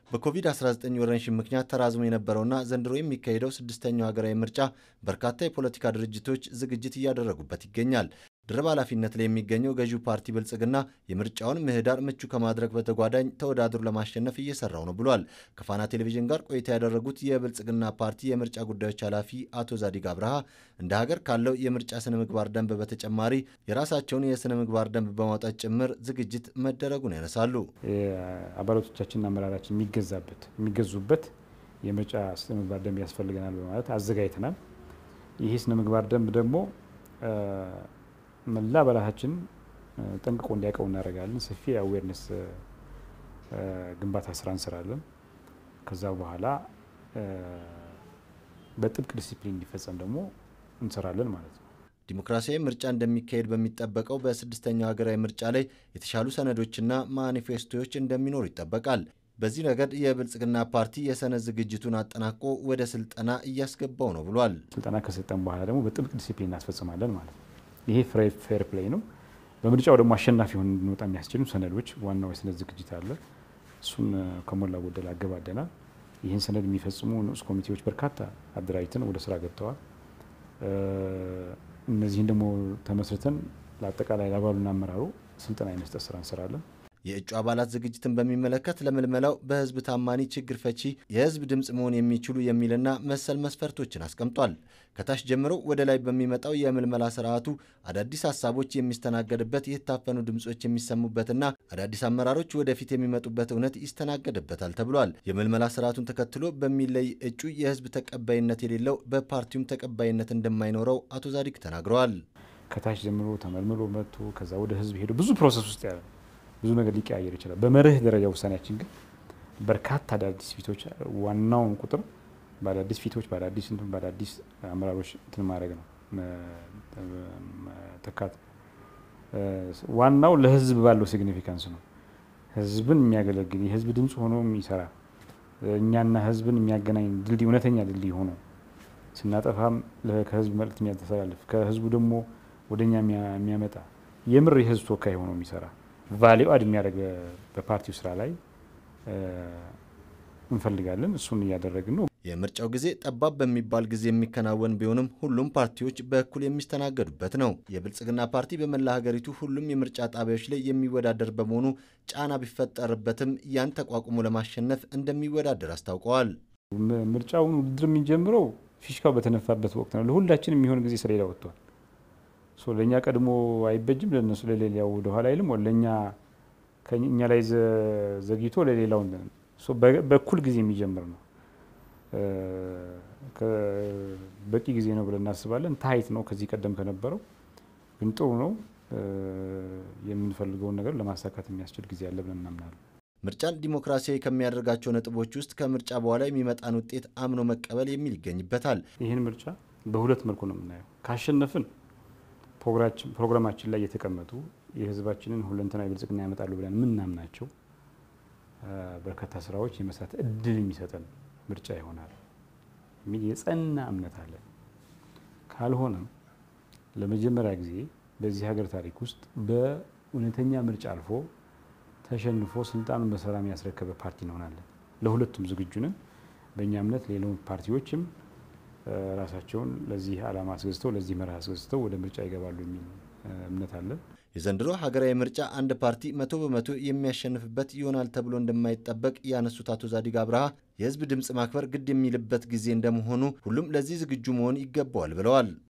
በኮቪድ-19 ወረርሽኝ ምክንያት ተራዝሞ የነበረውና ዘንድሮ የሚካሄደው ስድስተኛው ሀገራዊ ምርጫ በርካታ የፖለቲካ ድርጅቶች ዝግጅት እያደረጉበት ይገኛል። ድርብ ኃላፊነት ላይ የሚገኘው ገዢው ፓርቲ ብልጽግና የምርጫውን ምህዳር ምቹ ከማድረግ በተጓዳኝ ተወዳድሮ ለማሸነፍ እየሰራው ነው ብሏል። ከፋና ቴሌቪዥን ጋር ቆይታ ያደረጉት የብልጽግና ፓርቲ የምርጫ ጉዳዮች ኃላፊ አቶ ዛዲግ አብርሃ እንደ ሀገር ካለው የምርጫ ስነ ምግባር ደንብ በተጨማሪ የራሳቸውን የስነ ምግባር ደንብ በማውጣት ጭምር ዝግጅት መደረጉን ያነሳሉ። አባላቶቻችንና አመራራችን የሚገዛበት የሚገዙበት የምርጫ ስነ ምግባር ደንብ ያስፈልገናል በማለት አዘጋጅተናል። ይህ ስነ ምግባር ደንብ ደግሞ መላ አባላታችን ጠንቅቆ እንዲያውቀው እናደርጋለን። ሰፊ የአዌርነስ ግንባታ ስራ እንሰራለን። ከዛ በኋላ በጥብቅ ዲሲፕሊን እንዲፈጸም ደግሞ እንሰራለን ማለት ነው። ዲሞክራሲያዊ ምርጫ እንደሚካሄድ በሚጠበቀው በስድስተኛው ሀገራዊ ምርጫ ላይ የተሻሉ ሰነዶችና ማኒፌስቶዎች እንደሚኖሩ ይጠበቃል። በዚህ ረገድ የብልጽግና ፓርቲ የሰነድ ዝግጅቱን አጠናቆ ወደ ስልጠና እያስገባው ነው ብሏል። ስልጠና ከሰጠን በኋላ ደግሞ በጥብቅ ዲሲፕሊን እናስፈጽማለን ማለት ነው። ይሄ ፌር ፕሌይ ነው። በምርጫው ደግሞ አሸናፊ ሆን እንድንወጣ የሚያስችሉ ሰነዶች፣ ዋናው የሰነድ ዝግጅት አለ። እሱን ከሞላ ጎደል አገባደናል። ይህን ሰነድ የሚፈጽሙ ንዑስ ኮሚቴዎች በርካታ አደራጅተን ወደ ስራ ገብተዋል። እነዚህን ደግሞ ተመስርተን ለአጠቃላይ ለአባሉና አመራሩ ስልጠና የመስጠት ስራ እንሰራለን። የእጩ አባላት ዝግጅትን በሚመለከት ለምልመላው በህዝብ ታማኒ፣ ችግር ፈቺ፣ የህዝብ ድምፅ መሆን የሚችሉ የሚልና መሰል መስፈርቶችን አስቀምጧል። ከታች ጀምሮ ወደ ላይ በሚመጣው የምልመላ ስርዓቱ አዳዲስ ሀሳቦች የሚስተናገድበት፣ የታፈኑ ድምፆች የሚሰሙበትና አዳዲስ አመራሮች ወደፊት የሚመጡበት እውነት ይስተናገድበታል ተብሏል። የምልመላ ስርዓቱን ተከትሎ በሚለይ እጩ የህዝብ ተቀባይነት የሌለው በፓርቲውም ተቀባይነት እንደማይኖረው አቶ ዛዲግ ተናግረዋል። ከታች ጀምሮ ተመልምሎ መጥቶ ከዛ ወደ ህዝብ ሄዶ ብዙ ፕሮሰስ ውስጥ ያለ ብዙ ነገር ሊቀያየር ይችላል። በመርህ ደረጃ ውሳኔያችን ግን በርካታ አዳዲስ ፊቶች ዋናውን ቁጥር በአዳዲስ ፊቶች በአዳዲስ እንትን በአዳዲስ አመራሮች እንትን ማድረግ ነው ተካት ዋናው ለህዝብ ባለው ሲግኒፊካንስ ነው። ህዝብን የሚያገለግል የህዝብ ድምፅ ሆኖ የሚሰራ እኛና ህዝብን የሚያገናኝ ድልድይ እውነተኛ ድልድይ ሆኖ ስናጠፋም ከህዝብ መልእክት የሚያስተላልፍ ከህዝቡ ደግሞ ወደኛ የሚያመጣ የምር የህዝብ ተወካይ ሆኖ የሚሰራ ቫሊዩ አድ የሚያደርግ በፓርቲው ስራ ላይ እንፈልጋለን። እሱን እያደረግን ነው። የምርጫው ጊዜ ጠባብ በሚባል ጊዜ የሚከናወን ቢሆንም ሁሉም ፓርቲዎች በእኩል የሚስተናገዱበት ነው። የብልጽግና ፓርቲ በመላ ሀገሪቱ ሁሉም የምርጫ ጣቢያዎች ላይ የሚወዳደር በመሆኑ ጫና ቢፈጠርበትም ያን ተቋቁሞ ለማሸነፍ እንደሚወዳደር አስታውቀዋል። ምርጫውን ውድድር የሚጀምረው ፊሽካው በተነፋበት ወቅት ነው። ለሁላችን የሚሆን ጊዜ ሰሌዳ ወጥቷል። ለእኛ ቀድሞ አይበጅም፣ ለነሱ ለሌላው ወደኋላ አይልም። ለእኛ ከእኛ ላይ ዘግይቶ ለሌላው በእኩል ጊዜ የሚጀምር ነው። በቂ ጊዜ ነው ብለን እናስባለን። ታይት ነው ከዚህ ቀደም ከነበረው ግን ጥሩ ነው። የምንፈልገውን ነገር ለማሳካት የሚያስችል ጊዜ አለ ብለን እናምናለን። ምርጫን ዲሞክራሲያዊ ከሚያደርጋቸው ነጥቦች ውስጥ ከምርጫ በኋላ የሚመጣን ውጤት አምኖ መቀበል የሚል ይገኝበታል። ይህን ምርጫ በሁለት መልኩ ነው የምናየው። ካሸነፍን ፕሮግራማችን ላይ የተቀመጡ የሕዝባችንን ሁለንተናዊ ብልጽግና ያመጣሉ ብለን የምናምናቸው በርካታ ስራዎች የመስራት እድል የሚሰጠን ምርጫ ይሆናል የሚል የጸና እምነት አለን። ካልሆነም ለመጀመሪያ ጊዜ በዚህ ሀገር ታሪክ ውስጥ በእውነተኛ ምርጫ አልፎ ተሸንፎ ስልጣኑን በሰላም ያስረከበ ፓርቲ እንሆናለን። ለሁለቱም ዝግጁ ነን። በእኛ እምነት ሌሎች ፓርቲዎችም ራሳቸውን ለዚህ ዓላማ አስገዝተው ለዚህ መርህ አስገዝተው ወደ ምርጫ ይገባሉ የሚል እምነት አለን። የዘንድሮ ሀገራዊ ምርጫ አንድ ፓርቲ መቶ በመቶ የሚያሸንፍበት ይሆናል ተብሎ እንደማይጠበቅ ያነሱት አቶ ዛዲግ አብርሃ የህዝብ ድምፅ ማክበር ግድ የሚልበት ጊዜ እንደመሆኑ ሁሉም ለዚህ ዝግጁ መሆን ይገባዋል ብለዋል።